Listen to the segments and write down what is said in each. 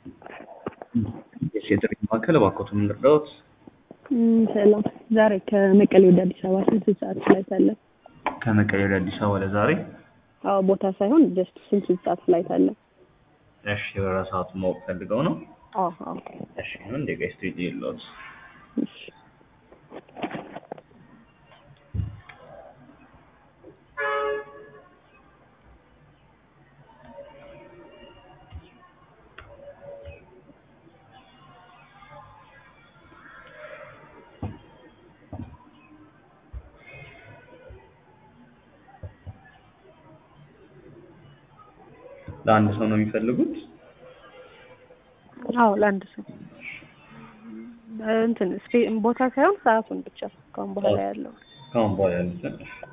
የጥሪ ማዕከል እባክዎትን ምን ልርዳዎት? እም፣ ሰላም። ዛሬ ከመቀሌ ወደ አዲስ አበባ ስንት ሰዓት ፍላይት አለ? ከመቀሌ ወደ አዲስ አበባ ለዛሬ? አዎ፣ ቦታ ሳይሆን ጀስት ስንት ስንት ሰዓት ፍላይት አለ? እሺ፣ የበረራ ሰዓቱን ማወቅ ፈልገው ነው? አዎ፣ አዎ። እሺ፣ ምን ደቂቃ ስትሄድ የለዎት? እሺ። ለአንድ ሰው ነው የሚፈልጉት? አዎ፣ ለአንድ ሰው እንትን ስፔ ቦታ ሳይሆን ሰዓቱን ብቻ ከአሁን በኋላ ያለው ከአሁን በኋላ ያሉትን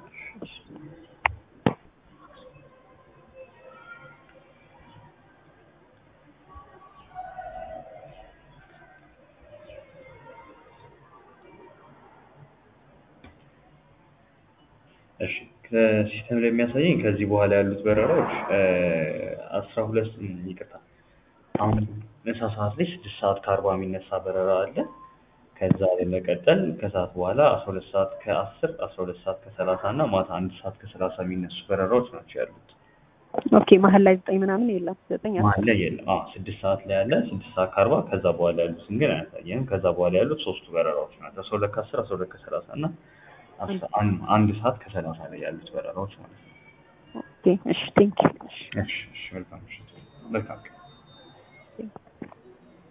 እሺ ከሲስተም ላይ የሚያሳየኝ ከዚህ በኋላ ያሉት በረራዎች አስራ ሁለት ይቅርታ አሁን ምሳ ሰዓት ላይ ስድስት ሰዓት ከአርባ የሚነሳ በረራ አለ። ከዛ በመቀጠል ከሰዓት በኋላ አስራ ሁለት ሰዓት ከአስር አስራ ሁለት ሰዓት ከሰላሳ እና ማታ አንድ ሰዓት ከሰላሳ የሚነሱ በረራዎች ናቸው ያሉት። ኦኬ። መሀል ላይ ዘጠኝ ምናምን የለም። ዘጠኝ አስር መሀል ላይ የለም። አዎ ስድስት ሰዓት ላይ ያለ ስድስት ሰዓት ከአርባ ከዛ በኋላ ያሉትን ግን አያሳየንም። ከዛ በኋላ ያሉት ሶስቱ በረራዎች ናቸው። አስራ ሁለት ከአስር አስራ ሁለት ከሰላሳ እና አስራ አንድ አንድ ሰዓት ከሰላሳ ላይ ያሉት በረራዎች ማለት ነው። ኦኬ። እሺ፣ ቴንክ ዩ። እሺ፣ እሺ፣ መልካም ምሽት። መልካም ቀን። እሺ